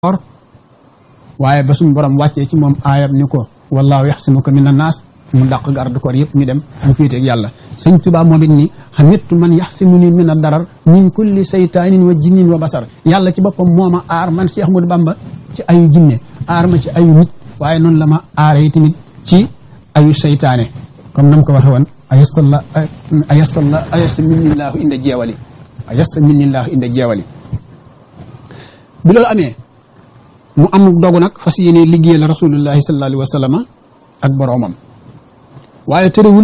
or waaye ba suñu borom wàccee ci moom aayam ni ko wallaahu yaxsimuka mina naas mu dàq garde corps yëpp ñu dem mu féete ak yàlla sëñ Tuubaa moom it ni xamittu man yaxsimuni min a darar min kulli saytaanin wa jinnin wa basar yàlla ci boppam moo ma aar man Cheikh Ahmadou Bamba ci ayu jinne aar ma ci ayu nit waaye noonu la ma aaree tamit ci ayu saytaane comme nam ko waxe woon ayastalla ayastalla ayasta minnillaahu inda jeewali ayasta minnillaahu inda jeewali bi loolu amee mu am dogu nag fas yéene liggéeyal rasulullahi sallallahu alayhi wa sallam ak boroomam waaye tërëwul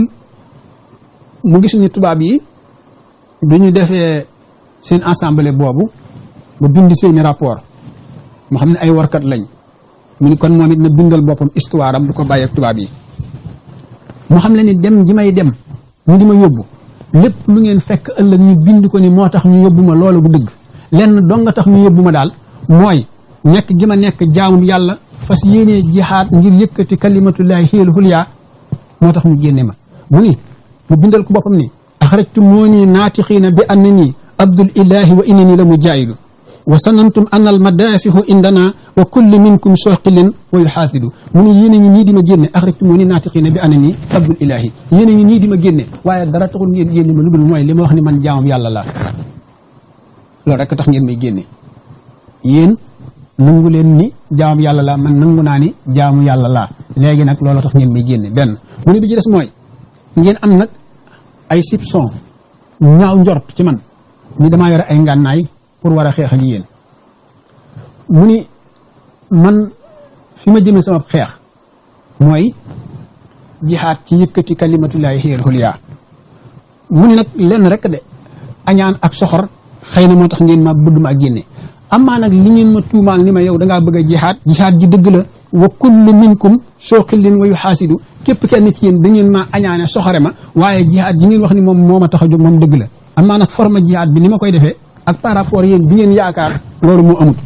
mu gis ni tubaab yi bi ñu defee seen assemblée boobu ba bind seeni rapport mu xam ne ay warkat lañ mu ni kon moom it na bindal boppam histoire am du ko bàyyi ak tubaab yi mu xam le ni dem ji may dem ñu di ma yóbbu lépp lu ngeen fekk ëllëg ñu bind ko ni moo tax ñu yóbbu ma loolu bu dëgg lenn dong nga tax ñu yóbbu ma daal mooy nekk gi ma nekk jaamum yàlla fas yéenee jihaad ngir yëkkati kalimatullahi xiyal xulyaa moo tax mu génne ma mu ni mu bindal ko boppam ni axrajtu moo nii naatixiina bi anna nii abdul ilahi wa innani la mujaahidu wa sanantum anna al madafihu indana wa kulli minkum soqilin wa yuxaasidu mu ni yéen a ngi nii di ma génne axrajtu moo nii naatixiina bi anna nii abdul ilahi yéen a ngi nii di ma génne waaye dara taxul ngeen génne ma lu dul mooy li ma wax ni man jaamum yàlla laa loolu rek tax ngeen may génne yéen nangu leen ni jaamu yàlla laa man nangu naa ni jaamu yàlla laa léegi nag loolu tax ngeen may génne benn mu ne bi ci des mooy ngeen am nag ay soupçon ñaaw njort ci man ni damaa yore ay ngànnaay pour war a xeex ak yéen mu ni man fi ma jëmee sama xeex mooy jihaat ci yëkkati kalimatullahi xiyal xulyaa mu ni nag lenn rek de añaan ak soxor xëy na moo tax ngeen ma bëgg ma ak génne amaa nag li ngeen ma tuumaal ni ma yow dangaa bëgg a jihaad jihaad ji dëgg la wa kullu minkum sooqillin wa yuxaasidu képp kenn ci yéen da ngeen maa añaane soxore ma waaye jihaad ji ngeen wax ni moom moo ma tax a jóg moom dëgg la amaa nag forme jihaad bi ni ma koy defee ak par rapport yéen bi ngeen yaakaar loolu moo amut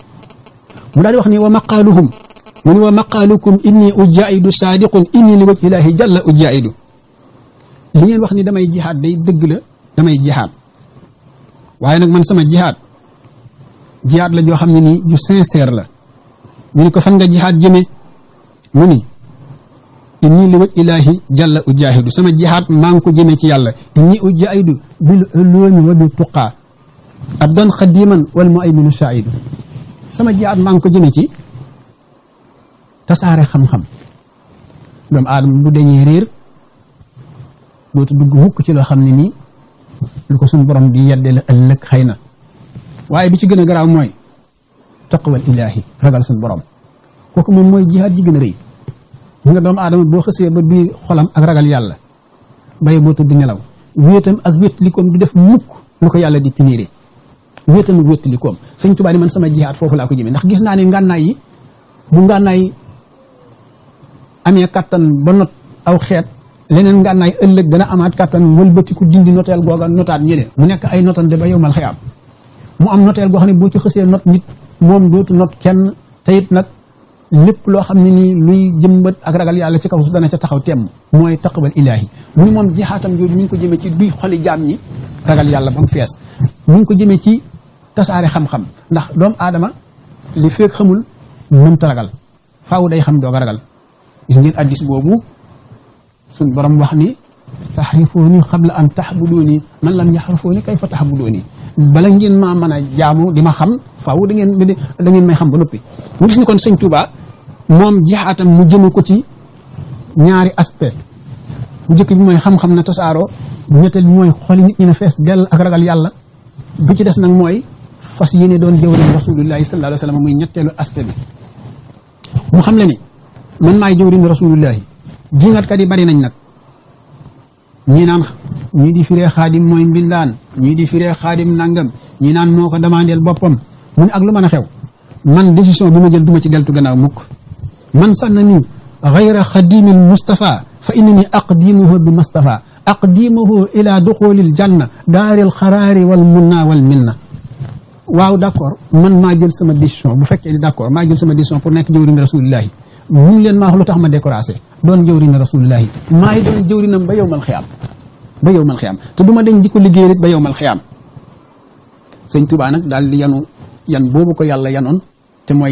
mu daal di wax ni wa maqaaluhum mu ni wa maqaalukum inni ujaidu saadiqun inni li wajhillaahi jalla ujaidu li ngeen wax ni damay jihaad day dëgg la damay jihaad waaye nag man sama jihaad jihaad la joo xam ne nii ju sincère la ñu ni ko fan nga jihaad jëme mu ni inni li waj ilaahi jalla ujaahidu sama jihaad maa ngi ko jëmee ci yàlla inni ujaahidu bil ulumi wa bil tuqaa abdan xadiman wal muayminu shaidu sama jihaad maa ngi ko jëmee ci tasaare xam-xam doomu aadama bu deñee réer dootu dugg mukk ci loo xam ne nii lu ko suñ borom di yedde la ëllëg xëy na waaye bi ci gën a garaaw mooy taqwal ilaahi ragal suñ borom kooku moom mooy jihaad ji gën a rëy ñu nga doomu aadama boo xësee ba biir xolam ak ragal yàlla bay boo tëdd nelaw wéetam ak wéttalikoom du def mukk lu ko yàlla di piniré wéetam ak wéttalikoom sëñ Tuubaa ni man sama jihaad foofu laa ko jëmee ndax gis naa ne ngànnaay yi bu ngànnaay amee kattan ba not aw xeet leneen ngànnaay ëllëg dana amaat kattan wëlbatiku dindi noteel googa notaat ñële mu nekk ay notante ba yow mal xëyaam mu am noteel goo xam ne boo ci xësee not nit moom dootu not kenn te it nag lépp loo xam ne nii luy jëmbat ak ragal yàlla ci kaw su dana ca taxaw temm mooy taqwal ilaahi mu ni moom jixaatam jooju mi ngi ko jëmee ci duy xoli jaam ñi ragal yàlla ba mu fees mu ngi ko jëmee ci tasaare xam-xam ndax doomu aadama li feek xamul mënta ragal faaw day xam doog a ragal gis ngeen addis boobu suñ borom wax ni taxrifuuni xabla an taxbuduuni man lam yaxrifuuni kayfa taxbuduuni bala ngeen maa mën a jaamu di ma xam faaw da ngeen da ngeen may xam ba noppi mu gis ni kon sëñ Touba moom jihaatam mu jëme ko ci ñaari aspect bu njëkk bi mooy xam-xam na tasaaroo bu ñetteel bi mooy xoli nit ñi na fees dell ak ragal yàlla bi ci des nag mooy fas yéene doon jëwriñ rasulullahi sallallahu alayhi wa sallam muy ñetteelu aspect bi mu xam le ni man maay jëwriñ rasulullahi diingatkat yi bari nañ nag ñii naan ñii di firee xaadim mooy mbindaan ñii di firee xaadim nangam ñii naan moo ko demandeel boppam mu ne ak lu mën a xew man décision bi ma jël duma ci deltu gannaaw mukk man sànn nii xayra xadimil Mustafa fa innani aqdimuhu bi Mustafa aqdimuhu ila duxulil janna daaril xaraari wal munna wal minna waaw d' accord man maa jël sama décision bu fekkee ni d' accord maa jël sama décision pour nekk jëwriñ rasulillahi mun leen maa wax lu tax ma découragé doon jëwriñ rasulillahi maay doon jëwriñam ba yow mal xiyaam ba yow mal xiyaam te du ma den jikko liggéey nit ba yow mal xiyaam sëñ Tuubaa nag daal di yanu yan boobu ko yàlla yanoon